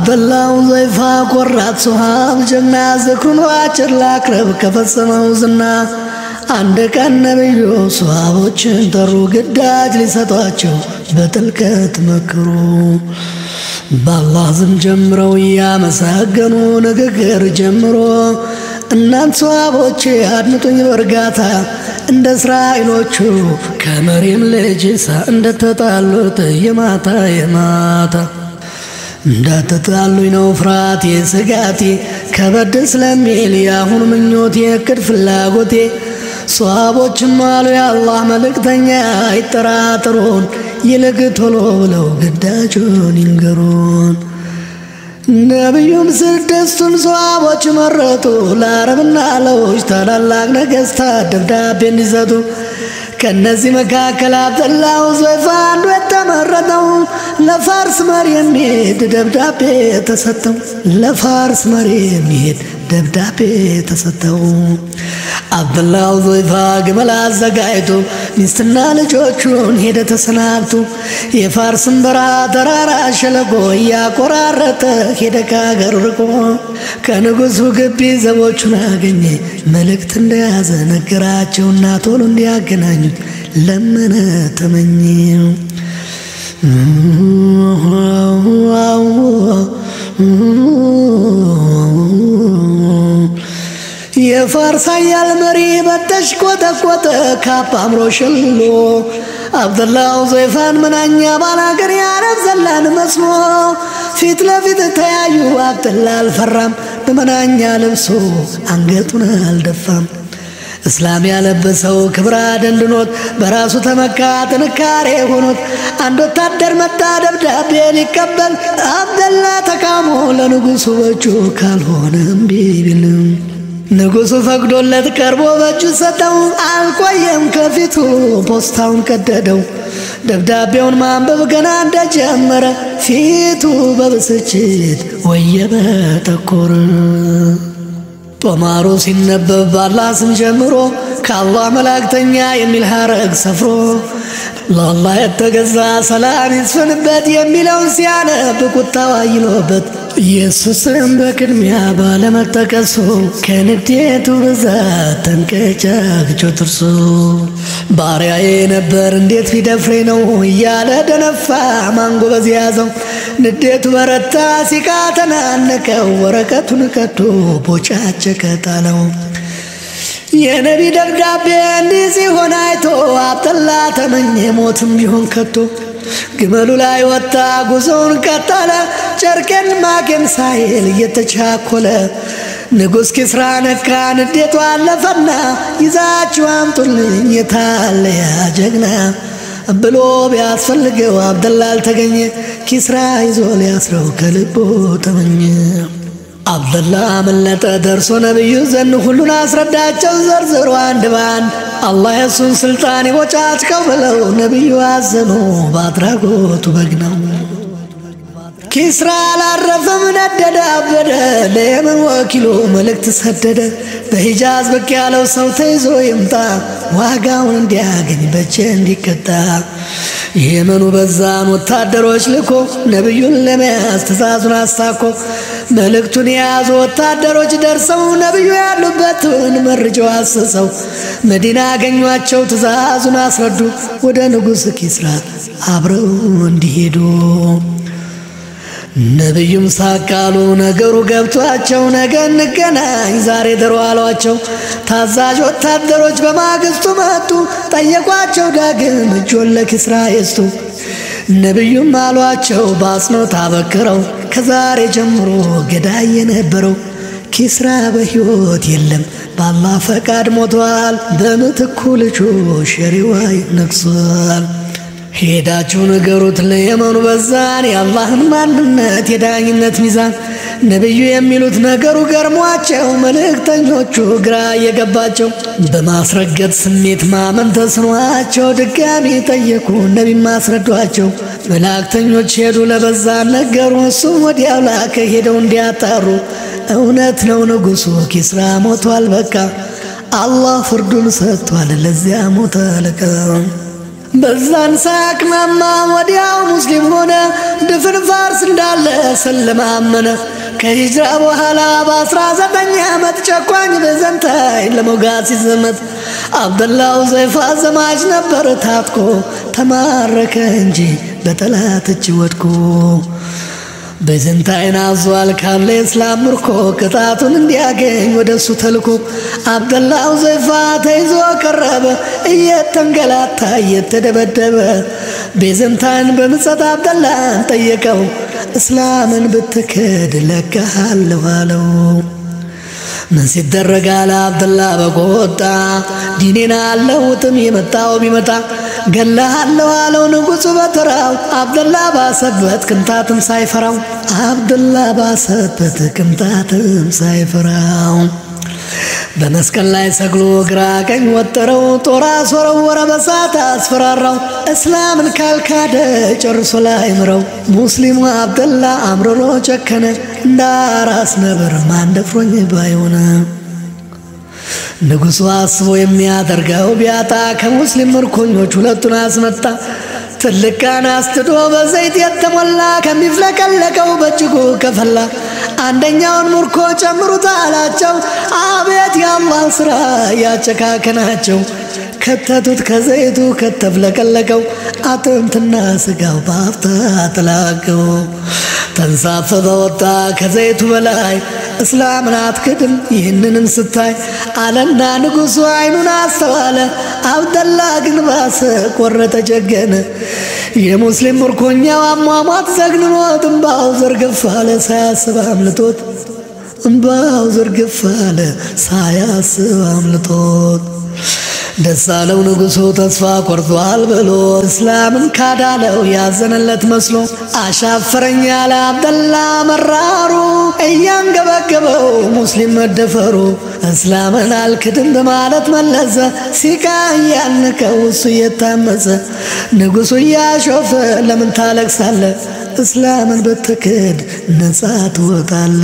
አብደላው ዘይፋ ቆራጥ ሶሃብ ጀግና ዝክሩን ባጭር ላቅረብ ከፈጸመው ዝና አንድ ቀን ነቢዩ ሶሃቦችን ጠሩ ግዳጅ ሊሰጧቸው በጥልቀት መክሩ። በአላህ ዝም ጀምረው እያመሰገኑ ንግግር ጀምሮ እናንት ሶሃቦቼ አድምጡኝ በእርጋታ እንደ እስራኤሎቹ ከመሪም ልጅ ኢሳ እንደተጣሉት የማታ የማታ እንዳትጣሉኝ ነው ፍርሃቴ ስጋቴ ከበድ ስለሚል የአሁኑ ምኞቴ እቅድ ፍላጎቴ ሶሃቦችም አሉ የአላህ መልእክተኛ አይጠራጥሩን ይልቅ ቶሎ ብለው ግዳጁን ይንገሩን። ነቢዩም ስድስቱን ሶሃቦች መረጡ ለአረብና ለውጭ ታላላቅ ነገሥታት ደብዳቤ እንዲሰጡ ከእነዚህ መካከል አብደላው ዞይፋ አንዱ የተመረጠው ለፋርስ መሪ የሚሄድ ደብዳቤ ተሰጠው። ለፋርስ መሪ የሚሄድ ደብዳቤ ተሰጠው። አብደላው ዞይፋ ግመል አዘጋጅቶ ሚስትና ልጆቹን ሄደ ተሰናብቶ የፋርስን በረሃ ተራራ ሸለቆ እያቆራረጠ ሄደ ከሀገር ርቆ ከንጉሡ ግቢ ዘቦቹን አገኘ መልእክት እንደያዘ ነገራቸውና ቶሎ እንዲያገናኙት ለመነ ተመኘ። የፋርስ ኃያል መሪ በተሽ ቆጠቆጠ ካፕ አምሮ ሸልሎ አብደላው ዞይፋን መናኛ ባላገር የአረብ ዘላን መስሎ ፊት ለፊት ተያዩ። አብደላ አልፈራም በመናኛ ለብሶ አንገቱን አልደፋም። እስላም ያለበሰው ክብር አደንድኖት በራሱ ተመካ ጥንካሬ ሆኖት አንድ ወታደር መጣ ደብዳቤ ሊቀበል አብደላ ተቃሞ ለንጉሡ በእጁ ካልሆነ እምቢ ቢልም ንጉሡ ፈቅዶለት ቀርቦ በእጁ ሰጠው። አልቆየም ከፊቱ ፖስታውን ቀደደው። ደብዳቤውን ማንበብ ገና እንደጀመረ ፊቱ በብስጭት ወየበ ጠቆረ። ጦማሩ ሲነበብ ባላህ ስም ጀምሮ ከአላህ መላእክተኛ የሚል ሐረግ ሰፍሮ ለአላህ የተገዛ ሰላም ይስፍንበት የሚለውን ሲያነብ ቁጣው አይሎበት ኢየሱስም በቅድሚያ ባለመጠቀሱ ከንዴቱ ብዛት ተንቀጫግጮ ጥርሱ ባሪያዬ ነበር እንዴት ቢደፍሬ ነው እያለ ደነፋ ማንጎበዝ ያዘው። ንዴቱ በረታ ሲቃ ተናነቀው ወረቀቱን ቀዶ ቦጫጨቀ ጣለው። የነቢ ደብዳቤ እንዲህ ሲሆን አይቶ አብደላ ተመኘ ሞትም ቢሆን ከቶ ግመሉ ላይ ወጣ ጉዞውን ቀጠለ ጨርቄን ማቄን ሳይል እየተቻኮለ ንጉሥ ኪስራ ነካ ንዴቱ አለፈና ይዛችሁ አምጡልኝ የታለ ያ ጀግና ብሎ ቢያስፈልገው አብደላ አልተገኘ ኪስራ ይዞ ሊያስረው ከልቦ ተመኘ። አብደላ አመለጠ ደርሶ ነቢዩ ዘን ሁሉን አስረዳቸው ዘርዝሮ አንድ ባንድ አላህ የሱን ስልጣን ይቦጫጭቀው ብለው ነቢዩ አዘኑ በአድራጎቱ በግ ነው። ኪስራ አላረፈም ነደደ አበደ ለየመን ወኪሉ መልእክት ሰደደ በሂጃዝ ብቅ ያለው ሰው ተይዞ ይምጣ ዋጋውን እንዲያገኝ በጀ እንዲቀጣ የመኑ በዛን ወታደሮች ልኮ ነቢዩን ለመያዝ ትእዛዙን አስታኮ መልእክቱን የያዙ ወታደሮች ደርሰው ነቢዩ ያሉበትን መርጀው አሰሰው መዲና አገኟቸው ትእዛዙን አስረዱ ወደ ንጉሥ ኪስራ አብረው እንዲሄዱ ነቢዩም ሳቃሉ ነገሩ ገብቷቸው ነገ እንገናኝ ዛሬ ድሮ አሏቸው። ታዛዥ ወታደሮች በማግስቱ መጡ ጠየቋቸው ዳግም እጆን ለኪስራ የስቱ ነቢዩም አሏቸው በአጽንኦት አበክረው ከዛሬ ጀምሮ ገዳይ የነበረው ኪስራ በሕይወት የለም በአላህ ፈቃድ ሞቷል። በምትኩ ልጁ ሸሪዋይ ነግሷል። ሄዳችሁ ንገሩት ለየመኑ በዛን የአላህን ማንነት የዳኝነት ሚዛን ነቢዩ የሚሉት ነገሩ ገርሟቸው መልእክተኞቹ ግራ እየገባቸው በማስረገጥ ስሜት ማመን ተስኗቸው ድጋሚ ጠየቁ ነቢ ማስረዷቸው መላእክተኞች ሄዱ ለበዛን ነገሩ እሱም ወዲያው ላከ ሄደው እንዲያጣሩ እውነት ነው ንጉሡ ኪስራ ሞቷል በቃ አላህ ፍርዱን ሰጥቷል ለዚያ ሞተ አለቃ በዛን ሳያቅማማ ወዲያው ሙስሊም ሆነ። ድፍን ፋርስ እንዳለ ስለማመነ ከሂጅራ በኋላ በአስራ ዘጠኝ ዓመት ጨቋኝ ቤዘንታይ ለመውጋት ሲዘመት አብደላው ዘይፋ ዘማች ነበር ታጥቆ ተማረከ እንጂ በጠላት እጅ ወድቆ ቤዘንታይን አዟል ካለ የእስላም ምርኮ ቅጣቱን እንዲያገኝ ወደ እሱ ተልኮ አብደላው ዘይፋ ተይዞ ቀረበ እየተንገላታ እየተደበደበ ቤዘንታይን በምጸት አብደላን ጠየቀው እስላምን ብትክድ ለቀሃለሁ አለው። ምን ሲደረግ አለ አብደላ በቆጣ ዲኔን አለውጥም የመጣው ቢመጣ ገላሃለሁ አለው ንጉሡ በተራው አብደላ ባሰበት ቅንጣትም ሳይፈራው አብደላ ባሰበት ቅንጣትም ሳይፈራው በመስቀል ላይ ሰግሎ ግራ ቀኝ ወጠረው ጦር አስወረወረ በሳት አስፈራራው እስላምን ካልካደ ጨርሶ ላይ ምረው ሙስሊሙ አብደላ አምርሮ ጨከነ እንደ አራስ ነብር ማን ደፍሮኝ ባይሆነ ንጉሡ አስቦ የሚያደርገው ቢያጣ ከሙስሊም ምርኮኞች ሁለቱን አስመጣ። ትልቅ ቃና አስትዶ በዘይት የተሞላ ከሚፍለቀለቀው በእጅጉ ከፈላ አንደኛውን ምርኮ ጨምሩት አላቸው። አቤት የአላህ ሥራ ያጨካከናቸው ከተቱት ከዘይቱ ከተፍለቀለቀው አጥንትና ስጋው በአፍታ ተላቀው ተንሳፈፈ ወጣ ከዘይቱ በላይ እስላምን አትክድም ይህንንም ስታይ አለና ንጉሡ አይኑን አስተዋለ። አብደላ ግን ባሰ ቆረጠ ጀገነ። የሙስሊም ምርኮኛው አሟሟት ዘግንኖት እምባው ዘርግፍ አለ ሳያስብ አምልጦት እምባው ዘርግፍ አለ ሳያስብ አምልጦት ደስ አለው ንጉሡ ተስፋ ቆርጧል ብሎ እስላምን ካዳለው ያዘነለት መስሎ አሻፈረኝ ያለ አብደላ መራሩ እያንገበገበው ሙስሊም መደፈሩ እስላምን አልክድም በማለት መለሰ ሲቃ እያነቀው እሱ እየታመፀ ንጉሡ እያሾፈ ለምን ታለቅሳለ እስላምን ብትክድ ነጻ ትወጣለ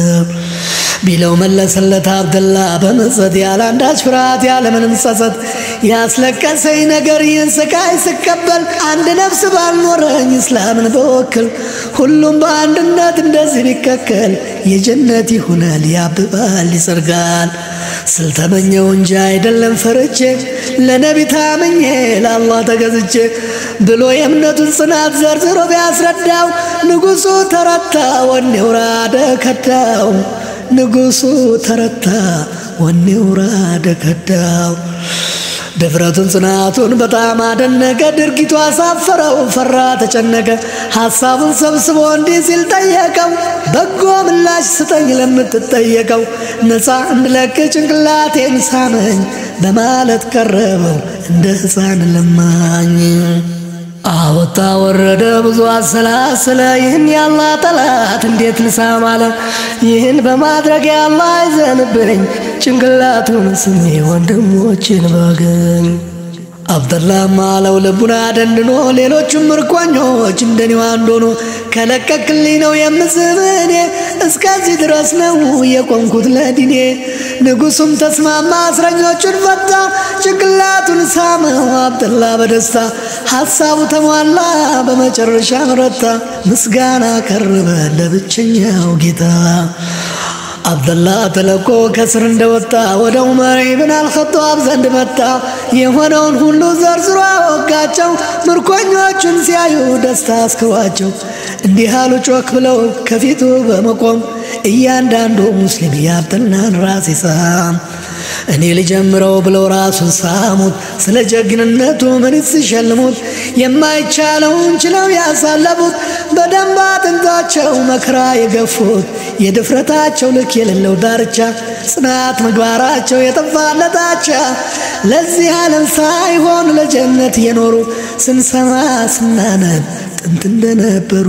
ቢለው መለሰለት አብደላ በመጸት ያለ አንዳች ፍርሃት ያለምንም ጸጸት ያስለቀሰኝ ነገር ይህን ስቃይ ስቀበል አንድ ነፍስ ባልኖረኝ እስላምን በወክል ሁሉም በአንድነት እንደዚህ ቢከከል የጀነት ይሆናል ያብባል ይጸድጋል ስልተመኘው እንጂ አይደለም ፈርቼ ለነቢ ታምኜ ለአላህ ተገዝቼ ብሎ የእምነቱን ጽናት ዘርዝሮ ቢያስረዳው ንጉሡ ተረታ ወኔው ራደ ከዳው ንጉሡ ተረታ ወኔው ራደ ከዳው ድፍረቱን ጽናቱን በጣም አደነቀ። ድርጊቱ አሳፈረው፣ ፈራ፣ ተጨነቀ። ሐሳቡን ሰብስቦ እንዲህ ሲል ጠየቀው፣ በጎ ምላሽ ስጠኝ ለምትጠየቀው፣ ነፃ እንድለቅ ጭንቅላቴን ሳመኝ በማለት ቀረበው እንደ ሕፃን ለማኝ። አወጣ ወረደ ብዙ አሰላሰለ። ይህን ያላ ጠላት እንዴት ልሳም አለ። ይህን በማድረግ ያላ አይዘንብኝ ጭንቅላቱን ስሜ ወንድሞችን ባገኝ አብደላም አለው ልቡን አደንድኖ ሌሎቹም ምርኮኞች እንደኔው አንድ ሆኖ ከለቀቅልኝ ነው የምስምህ እኔ እስከዚህ ድረስ ነው የቆምኩት ለዲኔ። ንጉሡም ተስማማ፣ እስረኞቹን ፈታ፣ ጭንቅላቱን ሳመው አብደላ በደስታ ሐሳቡ ተሟላ፣ በመጨረሻ ረታ፣ ምስጋና ቀረበ ለብቸኛው ጌታ። አብደላ ተለቆ ከስር እንደወጣ ወደ ዑመር ኢብን አልኸጣብ ዘንድ መጣ። የሆነውን ሁሉ ዘርዝሮ አወጋቸው። ምርኮኞቹን ሲያዩ ደስታ አስክሯቸው እንዲህ አሉ ጮክ ብለው ከፊቱ በመቆም እያንዳንዱ ሙስሊም የአብደላን ራስ ይሳም። እኔ ልጀምረው ብለው ራሱን ሳሙት። ስለ ጀግንነቱ ምን ሲሸልሙት የማይቻለውን ችለው ያሳለፉት በደንብ አጥንታቸው መከራ የገፉት የድፍረታቸው ልክ የሌለው ዳርቻ ጽናት ምግባራቸው የጠፋለታቻ ለዚህ ዓለም ሳይሆን ለጀነት የኖሩ ስንሰማ ስናነብ ጥንት እንደነበሩ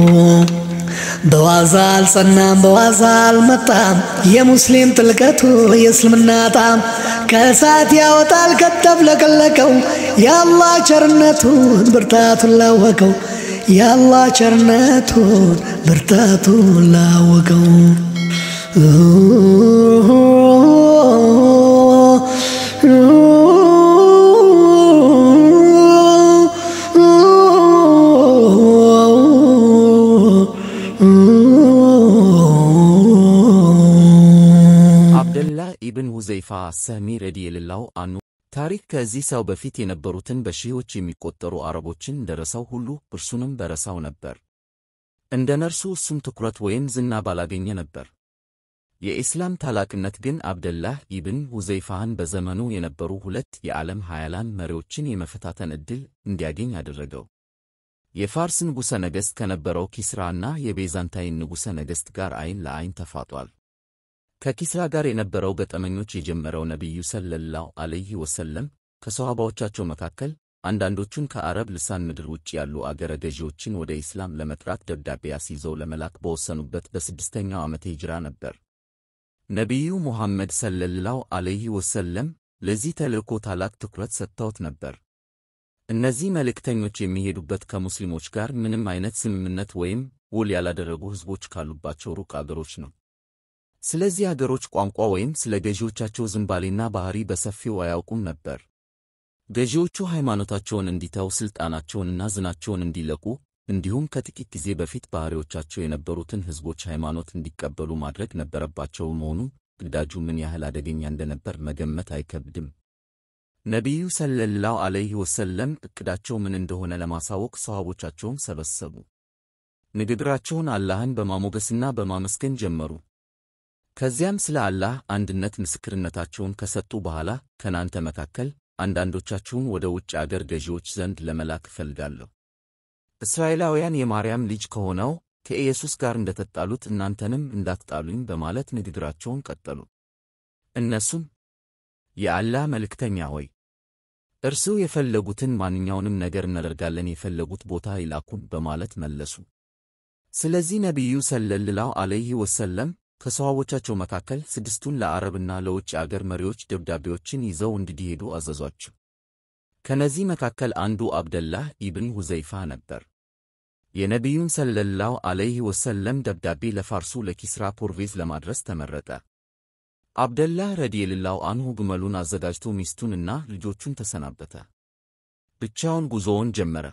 በዋዛ አልጸናም፣ በዋዛ አልመጣም። የሙስሊም ጥልቀቱ የእስልምና ጣም ከእሳት ያወጣል ከተፍለቀለቀው የአላህ ቸርነቱን ብርታቱን ላወቀው የአላህ ቸርነቱን ብርታቱን ላወቀው አሰህሚ ረዲየላሁ አንሁ ታሪክ ከዚህ ሰው በፊት የነበሩትን በሺዎች የሚቆጠሩ አረቦችን እንደረሳው ሁሉ እርሱንም በረሳው ነበር። እንደ ነርሱ እሱም ትኩረት ወይም ዝና ባላገኘ ነበር። የኢስላም ታላቅነት ግን አብደላህ ኢብን ሁዘይፋህን በዘመኑ የነበሩ ሁለት የዓለም ኃያላን መሪዎችን የመፈታተን ዕድል እንዲያገኝ አደረገው። የፋርስ ንጉሠ ነገሥት ከነበረው ኪስራና የቤዛንታይን ንጉሠ ነገሥት ጋር ዐይን ለዐይን ተፋጧል። ከኪስራ ጋር የነበረው ገጠመኞች የጀመረው ነቢዩ ሰለላሁ ዐለይሂ ወሰለም ከሰሃባዎቻቸው መካከል አንዳንዶቹን ከአረብ ልሳን ምድር ውጭ ያሉ አገረ ገዢዎችን ወደ ኢስላም ለመጥራት ደብዳቤ አስይዘው ለመላክ በወሰኑበት በስድስተኛው ዓመተ ሂጅራ ነበር። ነቢዩ ሙሐመድ ሰለላሁ ዐለይሂ ወሰለም ለዚህ ተልእኮ ታላቅ ትኩረት ሰጥተውት ነበር። እነዚህ መልእክተኞች የሚሄዱበት ከሙስሊሞች ጋር ምንም አይነት ስምምነት ወይም ውል ያላደረጉ ሕዝቦች ካሉባቸው ሩቅ አገሮች ነው። ስለዚህ አገሮች ቋንቋ ወይም ስለ ገዢዎቻቸው ዝንባሌና ባሕሪ በሰፊው አያውቁም ነበር። ገዢዎቹ ሃይማኖታቸውን እንዲተው ሥልጣናቸውንና ዝናቸውን እንዲለቁ እንዲሁም ከጥቂት ጊዜ በፊት ባሕሪዎቻቸው የነበሩትን ሕዝቦች ሃይማኖት እንዲቀበሉ ማድረግ ነበረባቸው መሆኑ ግዳጁ ምን ያህል አደገኛ እንደነበር መገመት አይከብድም። ነቢዩ ሰለላሁ ዐለይሂ ወሰለም ዕቅዳቸው ምን እንደሆነ ለማሳወቅ ሰሃቦቻቸውን ሰበሰቡ። ንግግራቸውን አላህን በማሞገስና በማመስገን ጀመሩ። ከዚያም ስለ አላህ አንድነት ምስክርነታቸውን ከሰጡ በኋላ ከናንተ መካከል አንዳንዶቻችሁን ወደ ውጭ አገር ገዢዎች ዘንድ ለመላክ እፈልጋለሁ። እስራኤላውያን የማርያም ልጅ ከሆነው ከኢየሱስ ጋር እንደተጣሉት እናንተንም እንዳትጣሉኝ በማለት ንግግራቸውን ቀጠሉ። እነሱም የአላህ መልእክተኛ ሆይ እርሱ የፈለጉትን ማንኛውንም ነገር እናደርጋለን፣ የፈለጉት ቦታ ይላኩን በማለት መለሱ። ስለዚህ ነቢዩ ሰለላሁ ዐለይሂ ወሰለም ከሰሃቦቻቸው መካከል ስድስቱን ለአረብና ለውጭ አገር መሪዎች ደብዳቤዎችን ይዘው እንዲሄዱ አዘዟቸው። ከነዚህ መካከል አንዱ አብደላህ ኢብን ሁዘይፋ ነበር። የነቢዩን ሰለላሁ ዐለይሂ ወሰለም ደብዳቤ ለፋርሱ ለኪስራ ፖርቬዝ ለማድረስ ተመረጠ። አብደላህ ረዲየላሁ አንሁ ግመሉን አዘጋጅቶ ሚስቱንና ልጆቹን ተሰናበተ። ብቻውን ጉዞውን ጀመረ።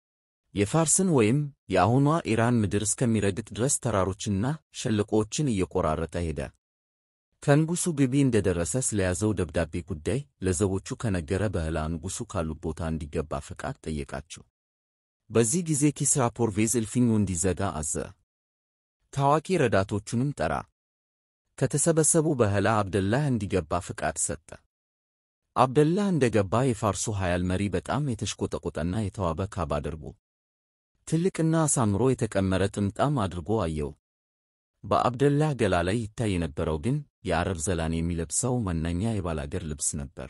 የፋርስን ወይም የአሁኗ ኢራን ምድር እስከሚረግጥ ድረስ ተራሮችንና ሸለቆዎችን እየቆራረጠ ሄደ። ከንጉሡ ግቢ እንደደረሰ ስለያዘው ደብዳቤ ጉዳይ ለዘቦቹ ከነገረ በኋላ ንጉሡ ካሉት ቦታ እንዲገባ ፈቃድ ጠየቃቸው። በዚህ ጊዜ ኪስራ ፖርቬዝ እልፍኙ እንዲዘጋ አዘ። ታዋቂ ረዳቶቹንም ጠራ። ከተሰበሰቡ በኋላ አብደላህ እንዲገባ ፍቃድ ሰጠ። አብደላህ እንደገባ የፋርሱ ኃያል መሪ በጣም የተሽቆጠቆጠና የተዋበ ካባ አድርጎ ትልቅና አሳምሮ የተቀመረ ጥምጣም አድርጎ አየው። በአብደላህ ገላ ላይ ይታይ የነበረው ግን የአረብ ዘላን የሚለብሰው መናኛ የባላገር ልብስ ነበር።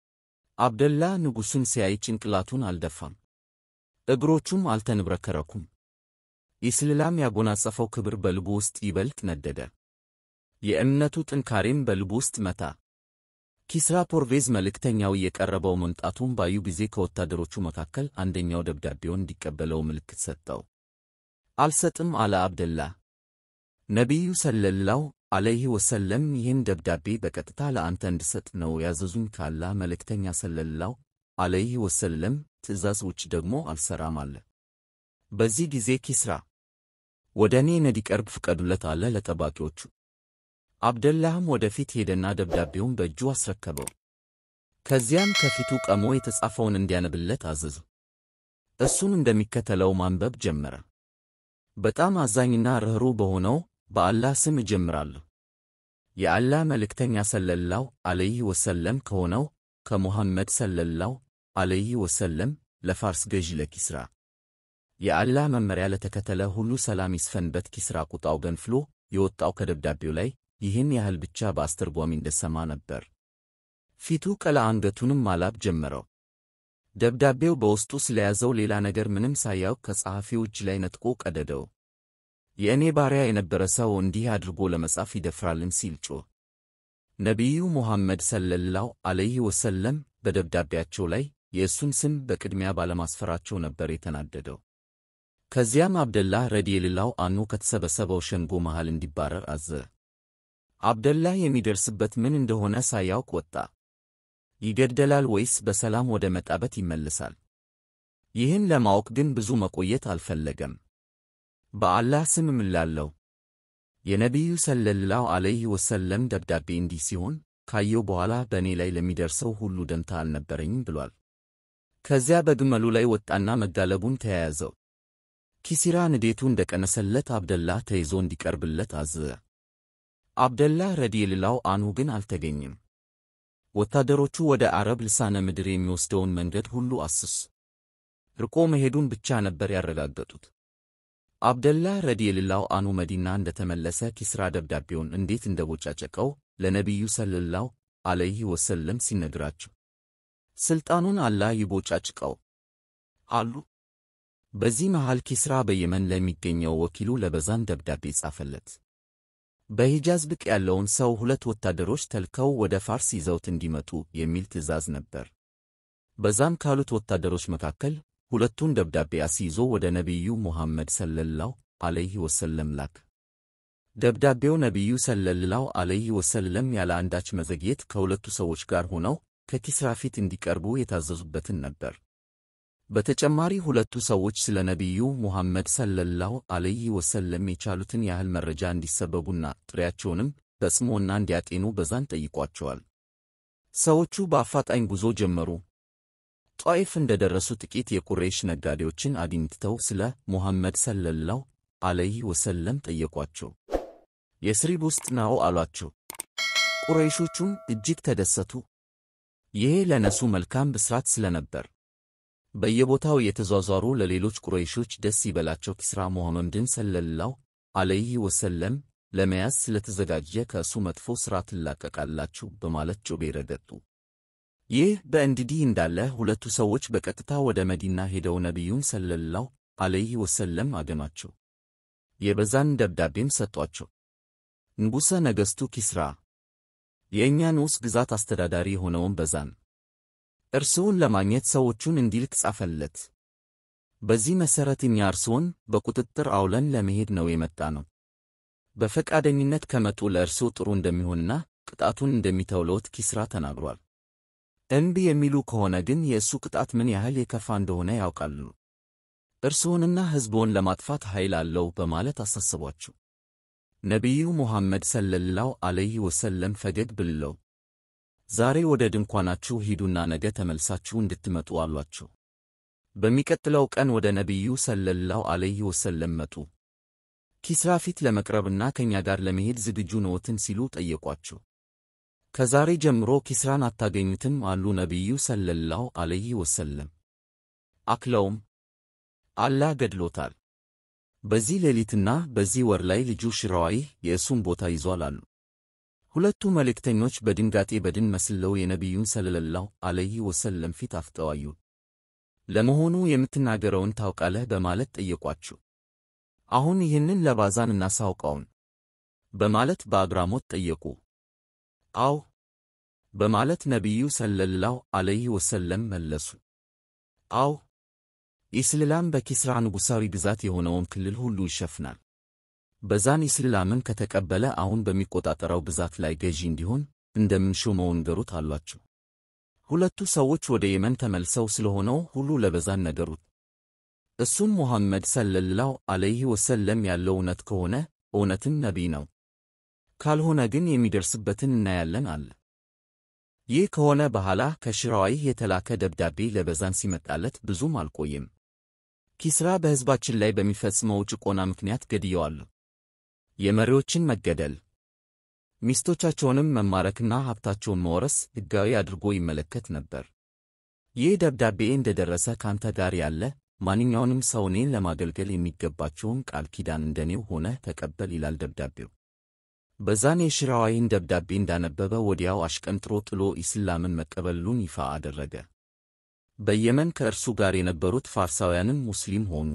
አብደላህ ንጉሡን ሲያይ ጭንቅላቱን አልደፋም፣ እግሮቹም አልተንብረከረኩም። ኢስላም ያጎናጸፈው ክብር በልቡ ውስጥ ይበልጥ ነደደ። የእምነቱ ጥንካሬም በልቡ ውስጥ መታ። ኪስራ ፖርቬዝ መልእክተኛው የቀረበው መምጣቱን ባዩ ጊዜ ከወታደሮቹ መካከል አንደኛው ደብዳቤውን እንዲቀበለው ምልክት ሰጠው። አልሰጥም አለ አብደላህ። ነቢዩ ሰለላሁ ዐለይሂ ወሰለም ይህን ደብዳቤ በቀጥታ ለአንተ እንድሰጥ ነው ያዘዙኝ ካላህ መልእክተኛ ሰለላሁ ዐለይሂ ወሰለም ትእዛዝ ውጭ ደግሞ አልሰራም አለ። በዚህ ጊዜ ኪስራ ወደ እኔ እንዲቀርብ ፍቀዱለት አለ ለጠባቂዎቹ። አብደላህም ወደፊት ሄደና ደብዳቤውን በእጁ አስረከበው። ከዚያም ከፊቱ ቀሞ የተጻፈውን እንዲያነብለት አዘዙ። እሱን እንደሚከተለው ማንበብ ጀመረ። በጣም አዛኝና ርኅሩህ በሆነው በአላህ ስም እጀምራለሁ። የአላህ መልእክተኛ ሰለላሁ ዐለይሂ ወሰለም ከሆነው ከሙሐመድ ሰለላሁ ዐለይሂ ወሰለም ለፋርስ ገዢ ለኪስራ የአላህ መመሪያ ለተከተለ ሁሉ ሰላም ይስፈንበት። ኪስራ ቁጣው ገንፍሎ የወጣው ከደብዳቤው ላይ ይህን ያህል ብቻ በአስተርጓሚ እንደሰማ ነበር። ፊቱ ቀላ፣ አንገቱንም ማላብ ጀመረው። ደብዳቤው በውስጡ ስለያዘው ሌላ ነገር ምንም ሳያውቅ ከጸሐፊው እጅ ላይ ነጥቆ ቀደደው። የእኔ ባሪያ የነበረ ሰው እንዲህ አድርጎ ለመጻፍ ይደፍራልን? ሲል ጮህ። ነቢዩ ሙሐመድ ሰለላሁ ዐለይሂ ወሰለም በደብዳቤያቸው ላይ የእሱን ስም በቅድሚያ ባለማስፈራቸው ነበር የተናደደው። ከዚያም አብደላህ ረዲየላሁ አንሁ ከተሰበሰበው ሸንጎ መሃል እንዲባረር አዘ። አብደላህ የሚደርስበት ምን እንደሆነ ሳያውቅ ወጣ። ይገደላል ወይስ በሰላም ወደ መጣበት ይመልሳል? ይህን ለማወቅ ግን ብዙ መቆየት አልፈለገም። በአላህ ስም እምላለሁ የነቢዩ ሰለላሁ ዐለይሂ ወሰለም ደብዳቤ እንዲህ ሲሆን ካየው በኋላ በእኔ ላይ ለሚደርሰው ሁሉ ደንታ አልነበረኝም ብሏል። ከዚያ በግመሉ ላይ ወጣና መጋለቡን ተያያዘው። ኪሲራ ንዴቱ እንደቀነሰለት አብደላ ተይዞ እንዲቀርብለት አዘዘ። አብደላ ረዲየላሁ አንሁ ግን አልተገኘም። ወታደሮቹ ወደ አረብ ልሳነ ምድር የሚወስደውን መንገድ ሁሉ አስስ ርቆ መሄዱን ብቻ ነበር ያረጋገጡት። አብደላ ረዲየላሁ አንሁ መዲና እንደተመለሰ ኪስራ ደብዳቤውን እንዴት እንደቦጫጨቀው ለነቢዩ ሰለላሁ ዐለይሂ ወሰለም ሲነግራቸው ስልጣኑን አላህ ይቦጫጭቀው አሉ። በዚህ መሃል ኪስራ በየመን ለሚገኘው ወኪሉ ለበዛን ደብዳቤ ጻፈለት። በሂጃዝ ብቅ ያለውን ሰው ሁለት ወታደሮች ተልከው ወደ ፋርስ ይዘውት እንዲመጡ የሚል ትዕዛዝ ነበር። በዛም ካሉት ወታደሮች መካከል ሁለቱን ደብዳቤ አስይዞ ወደ ነቢዩ ሙሐመድ ሰለላሁ ዐለይሂ ወሰለም ላክ። ደብዳቤው ነቢዩ ሰለላሁ ዐለይሂ ወሰለም ያለ አንዳች መዘግየት ከሁለቱ ሰዎች ጋር ሆነው ከኪስራ ፊት እንዲቀርቡ የታዘዙበትን ነበር። በተጨማሪ ሁለቱ ሰዎች ስለ ነቢዩ ሙሐመድ ሰለላሁ ዐለይሂ ወሰለም የቻሉትን ያህል መረጃ እንዲሰበቡና ጥሪያቸውንም በጽሞና እንዲያጤኑ በዛን ጠይቋቸዋል። ሰዎቹ በአፋጣኝ ጉዞ ጀመሩ። ጧኢፍ እንደደረሱ ጥቂት የቁሬሽ ነጋዴዎችን አግኝተው ስለ ሙሐመድ ሰለላሁ ዐለይሂ ወሰለም ጠየቋቸው። የስሪብ ውስጥ ነው አሏቸው። ቁረይሾቹም እጅግ ተደሰቱ። ይሄ ለነሱ መልካም ብስራት ስለነበር በየቦታው የተዟዟሩ ለሌሎች ቁረይሾች ደስ ይበላቸው ኪስራ ሙሐመድን ሰለላሁ ዐለይሂ ወሰለም ለመያዝ ስለተዘጋጀ ከእሱ መጥፎ ሥራ ትላቀቃላችሁ በማለት ጮቤ ረገጡ። ይህ በእንዲህ እንዳለ ሁለቱ ሰዎች በቀጥታ ወደ መዲና ሄደው ነቢዩን ሰለላሁ ዐለይሂ ወሰለም አገኟቸው። የበዛን ደብዳቤም ሰጧቸው። ንጉሠ ነገሥቱ ኪስራ የእኛ ንዑስ ግዛት አስተዳዳሪ የሆነውን በዛን እርስዎን ለማግኘት ሰዎቹን እንዲልክ ጻፈለት። በዚህ መሠረት እኛ እርስዎን በቁጥጥር አውለን ለመሄድ ነው የመጣ ነው። በፈቃደኝነት ከመጡ ለእርስዎ ጥሩ እንደሚሆንና ቅጣቱን እንደሚተውለዎት ኪስራ ተናግሯል። እምቢ የሚሉ ከሆነ ግን የእሱ ቅጣት ምን ያህል የከፋ እንደሆነ ያውቃሉ። እርስዎንና ሕዝብዎን ለማጥፋት ኃይል አለው በማለት አሳስቧቸው። ነቢዩ ሙሐመድ ሰለላሁ ዐለይሂ ወሰለም ፈገግ ብለው ዛሬ ወደ ድንኳናችሁ ሂዱና ነገ ተመልሳችሁ እንድትመጡ አሏቸው። በሚቀጥለው ቀን ወደ ነቢዩ ሰለላሁ ዐለይሂ ወሰለም መጡ። ኪስራ ፊት ለመቅረብና ከእኛ ጋር ለመሄድ ዝግጁ ነዎትን ሲሉ ጠየቋቸው። ከዛሬ ጀምሮ ኪስራን አታገኙትም አሉ ነቢዩ ሰለላሁ ዐለይሂ ወሰለም። አክለውም አላህ ገድሎታል። በዚህ ሌሊትና በዚህ ወር ላይ ልጁ ሽራዋይህ የእሱን ቦታ ይዟል አሉ። ሁለቱ መልእክተኞች በድንጋጤ በድን መስለው የነቢዩን ሰለላሁ ዐለይሂ ወሰለም ፊት አፍጠዋዩ። ለመሆኑ የምትናገረውን ታውቃለህ? በማለት ጠየቋቸው። አሁን ይህንን ለባዛን እናሳውቀውን በማለት በአግራሞት ጠየቁ። አው በማለት ነቢዩ ሰለላሁ ዐለይሂ ወሰለም መለሱ። አው ኢስላም በኪስራ ንጉሣዊ ግዛት የሆነውን ክልል ሁሉ ይሸፍናል። በዛን ኢስላምን ከተቀበለ አሁን በሚቆጣጠረው ግዛት ላይ ገዢ እንዲሆን እንደምንሾመው ንገሩት አሏቸው። ሁለቱ ሰዎች ወደ የመን ተመልሰው ስለሆነው ሁሉ ለበዛን ነገሩት። እሱም ሙሐመድ ሰለላሁ ዐለይሂ ወሰለም ያለው እውነት ከሆነ እውነትን ነቢይ ነው፣ ካልሆነ ግን የሚደርስበትን እናያለን አለ። ይህ ከሆነ በኋላ ከሽራዋይህ የተላከ ደብዳቤ ለበዛን ሲመጣለት ብዙም አልቆየም። ኪስራ በሕዝባችን ላይ በሚፈጽመው ጭቆና ምክንያት ገድየዋለሁ። የመሪዎችን መገደል፣ ሚስቶቻቸውንም መማረክና ሀብታቸውን መወረስ ሕጋዊ አድርጎ ይመለከት ነበር። ይህ ደብዳቤ እንደደረሰ ካንተ ጋር ያለ ማንኛውንም ሰው እኔን ለማገልገል የሚገባቸውን ቃል ኪዳን እንደኔው ሆነ ተቀበል ይላል ደብዳቤው። በዛን የሽራዋይን ደብዳቤ እንዳነበበ ወዲያው አሽቀንጥሮ ጥሎ ኢስላምን መቀበሉን ይፋ አደረገ። በየመን ከእርሱ ጋር የነበሩት ፋርሳውያንም ሙስሊም ሆኑ።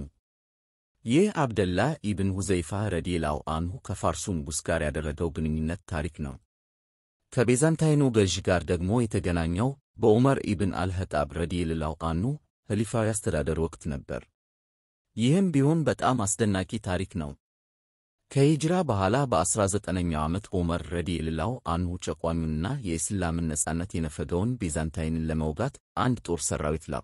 ይህ አብደላህ ኢብን ሁዘይፋ ረዲየላሁ አንሁ ከፋርሱ ንጉሥ ጋር ያደረገው ግንኙነት ታሪክ ነው። ከቤዛንታይኑ ገዥ ጋር ደግሞ የተገናኘው በዑመር ኢብን አልኸጣብ ረዲየላሁ አንሁ ኸሊፋዊ አስተዳደር ወቅት ነበር። ይህም ቢሆን በጣም አስደናቂ ታሪክ ነው። ከሂጅራ በኋላ በ19ኛው ዓመት ዑመር ረዲየላሁ አንሁ ጨቋኙንና የእስላምን ነጻነት የነፈገውን ቤዛንታይንን ለመውጋት አንድ ጦር ሰራዊት ላኩ።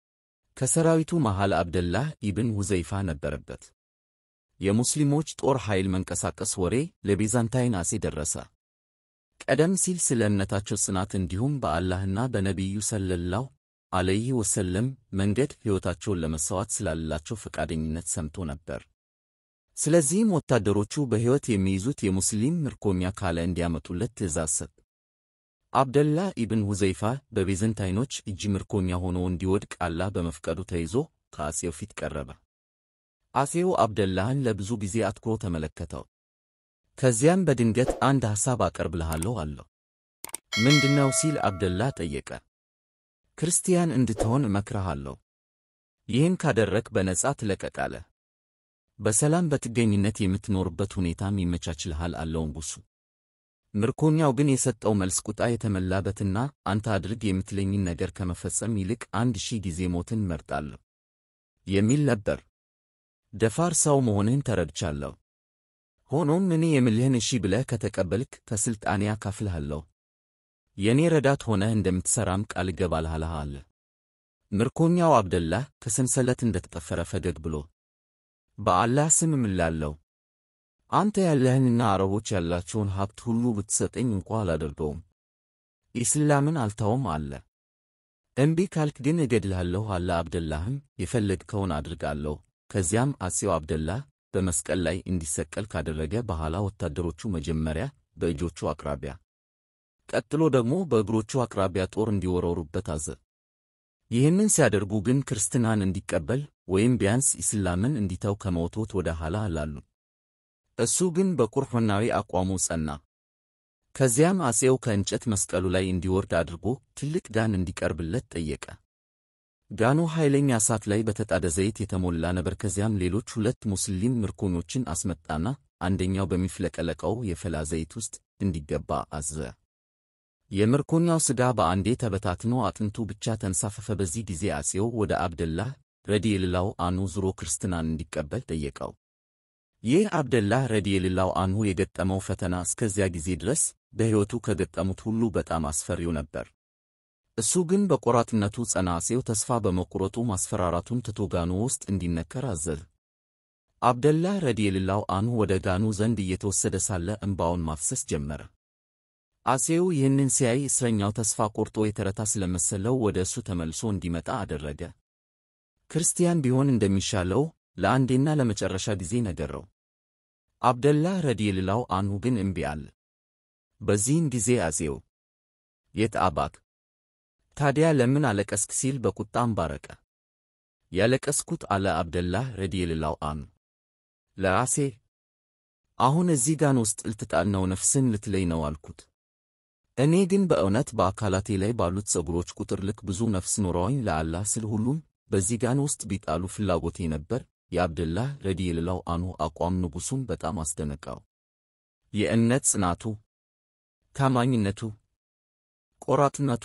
ከሰራዊቱ መሃል አብደላህ ኢብን ሁዘይፋ ነበረበት። የሙስሊሞች ጦር ኃይል መንቀሳቀስ ወሬ ለቤዛንታይን አጼ ደረሰ። ቀደም ሲል ስለ እምነታቸው ጽናት እንዲሁም በአላህና በነቢዩ ሰለላሁ ዐለይሂ ወሰለም መንገድ ሕይወታቸውን ለመሥዋዕት ስላላቸው ፈቃደኝነት ሰምቶ ነበር። ስለዚህም ወታደሮቹ በሕይወት የሚይዙት የሙስሊም ምርኮኛ ካለ እንዲያመጡለት ትእዛዝ ሰጥ። አብደላህ ኢብን ሁዘይፋ በቤዘንታይኖች እጅ ምርኮኛ ሆኖ እንዲወድቅ አላህ በመፍቀዱ ተይዞ ከአጼው ፊት ቀረበ። አጼው አብደላህን ለብዙ ጊዜ አትኩሮ ተመለከተው። ከዚያም በድንገት አንድ ሐሳብ አቀርብልሃለሁ አለው። ምንድነው ሲል አብደላህ ጠየቀ። ክርስቲያን እንድትሆን እመክርሃለሁ። ይህን ካደረግ በነጻ ትለቀቃለህ። በሰላም በጥገኝነት የምትኖርበት ሁኔታም ይመቻችልሃል አለው ንጉሡ። ምርኮኛው ግን የሰጠው መልስ ቁጣ የተመላበትና አንተ አድርግ የምትለኝን ነገር ከመፈጸም ይልቅ አንድ ሺህ ጊዜ ሞትን መርጣለሁ የሚል ነበር። ደፋር ሰው መሆንህን ተረድቻለሁ። ሆኖም እኔ የምልህን እሺ ብለህ ከተቀበልክ ከሥልጣኔ አካፍልሃለሁ። የእኔ ረዳት ሆነህ እንደምትሠራም ቃል እገባልሃለሁ አለ። ምርኮኛው አብደላህ ከሰንሰለት እንደተጠፈረ ፈገግ ብሎ በአላህ ስም እምላለሁ አንተ ያለህንና አረቦች ያላቸውን ሀብት ሁሉ ብትሰጠኝ እንኳ አላደርገውም፣ ኢስላምን አልተውም አለ። እምቢ ካልክ ግን እገድልሃለሁ አለ። አብደላህም የፈለግከውን አድርጋለሁ። ከዚያም አጼው አብደላህ በመስቀል ላይ እንዲሰቀል ካደረገ በኋላ ወታደሮቹ መጀመሪያ በእጆቹ አቅራቢያ፣ ቀጥሎ ደግሞ በእግሮቹ አቅራቢያ ጦር እንዲወረውሩበት አዘ። ይህንን ሲያደርጉ ግን ክርስትናን እንዲቀበል ወይም ቢያንስ ኢስላምን እንዲተው ከመወትወት ወደ ኋላ አላሉ። እሱ ግን በቁርአናዊ አቋሙ ጸና። ከዚያም አጼው ከእንጨት መስቀሉ ላይ እንዲወርድ አድርጎ ትልቅ ጋን እንዲቀርብለት ጠየቀ። ጋኑ ኃይለኛ እሳት ላይ በተጣደ ዘይት የተሞላ ነበር። ከዚያም ሌሎች ሁለት ሙስሊም ምርኮኞችን አስመጣና አንደኛው በሚፍለቀለቀው የፈላ ዘይት ውስጥ እንዲገባ አዘዘ። የምርኮኛው ሥጋ በአንዴ ተበታትኖ አጥንቱ ብቻ ተንሳፈፈ። በዚህ ጊዜ አጼው ወደ አብደላህ ረዲየላሁ አንሁ ዙሮ ክርስትናን እንዲቀበል ጠየቀው። ይህ አብደላህ ረዲየላሁ አንሁ የገጠመው ፈተና እስከዚያ ጊዜ ድረስ በሕይወቱ ከገጠሙት ሁሉ በጣም አስፈሪው ነበር። እሱ ግን በቆራጥነቱ ጸና። አጼው ተስፋ በመቁረጡ ማስፈራራቱን ትቶ ጋኑ ውስጥ እንዲነከር አዘዘ። አብደላህ ረዲየላሁ አንሁ ወደ ጋኑ ዘንድ እየተወሰደ ሳለ እንባውን ማፍሰስ ጀመረ። አጼው ይህንን ሲያይ እስረኛው ተስፋ ቆርጦ የተረታ ስለመሰለው ወደ እሱ ተመልሶ እንዲመጣ አደረገ። ክርስቲያን ቢሆን እንደሚሻለው ለአንዴና ለመጨረሻ ጊዜ ነገረው። አብደላህ ረዲየላሁ አንሁ ግን እምቢ አለ። በዚህን ጊዜ አጼው የት አባክ ታዲያ ለምን አለቀስክ? ሲል በቁጣ አንባረቀ። ያለቀስኩት አለ አብደላህ ረዲየላሁ አንሁ ለራሴ አሁን እዚህ ጋን ውስጥ ልትጣል ነው፣ ነፍስን ልትለይ ነው አልኩት። እኔ ግን በእውነት በአካላቴ ላይ ባሉት ፀጉሮች ቁጥር ልክ ብዙ ነፍስ ኖረውኝ ለአላህ ስል ሁሉም በዚህ ጋን ውስጥ ቢጣሉ ፍላጎቴ ነበር። የአብደላህ ረዲየላሁ አንሁ አቋም ንጉሡን በጣም አስደነቃው። የእምነት ጽናቱ፣ ታማኝነቱ፣ ቆራጥነቱ፣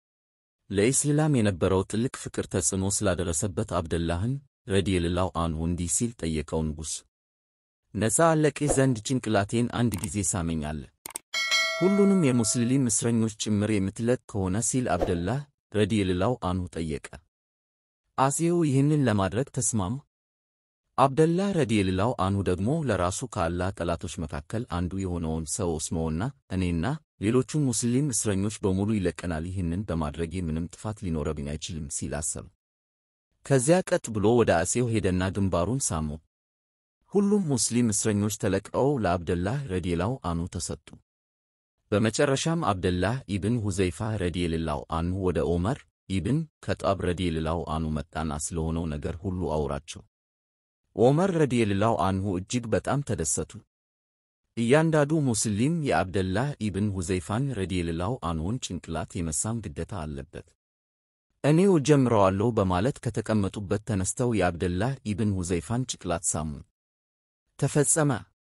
ለኢስላም የነበረው ጥልቅ ፍቅር ተጽዕኖ ስላደረሰበት አብደላህን ረዲየላሁ አንሁ እንዲህ ሲል ጠየቀው። ንጉሥ ነፃ አለቅህ ዘንድ ጭንቅላቴን አንድ ጊዜ ሳመኝ አለ። ሁሉንም የሙስሊም እስረኞች ጭምር የምትለቅ ከሆነ ሲል አብደላህ ረዲየላሁ አንሁ ጠየቀ። አጼው ይህንን ለማድረግ ተስማሙ። አብደላህ ረዲየላሁ አንሁ ደግሞ ለራሱ ከአላህ ጠላቶች መካከል አንዱ የሆነውን ሰው እስመውና እኔና ሌሎቹን ሙስሊም እስረኞች በሙሉ ይለቀናል፣ ይህንን በማድረጌ ምንም ጥፋት ሊኖረብኝ አይችልም ሲል አሰበ። ከዚያ ቀጥ ብሎ ወደ አጼው ሄደና ግንባሩን ሳመው። ሁሉም ሙስሊም እስረኞች ተለቅቀው ለአብደላህ ረዲየላሁ አንሁ ተሰጡ። በመጨረሻም አብደላህ ኢብን ሁዘይፋ ረዲየላሁ አንሁ ወደ ዑመር ኢብን ከጣብ ረዲየላሁ አንሁ መጣና ስለሆነው ነገር ሁሉ አውራቸው። ዑመር ረዲየላሁ አንሁ እጅግ በጣም ተደሰቱ። እያንዳንዱ ሙስሊም የአብደላህ ኢብን ሁዘይፋን ረዲየላሁ አንሁን ጭንቅላት የመሳም ግዴታ አለበት። እኔው ጀምረዋለሁ በማለት ከተቀመጡበት ተነስተው የአብደላህ ኢብን ሁዘይፋን ጭንቅላት ሳሙ። ተፈጸመ።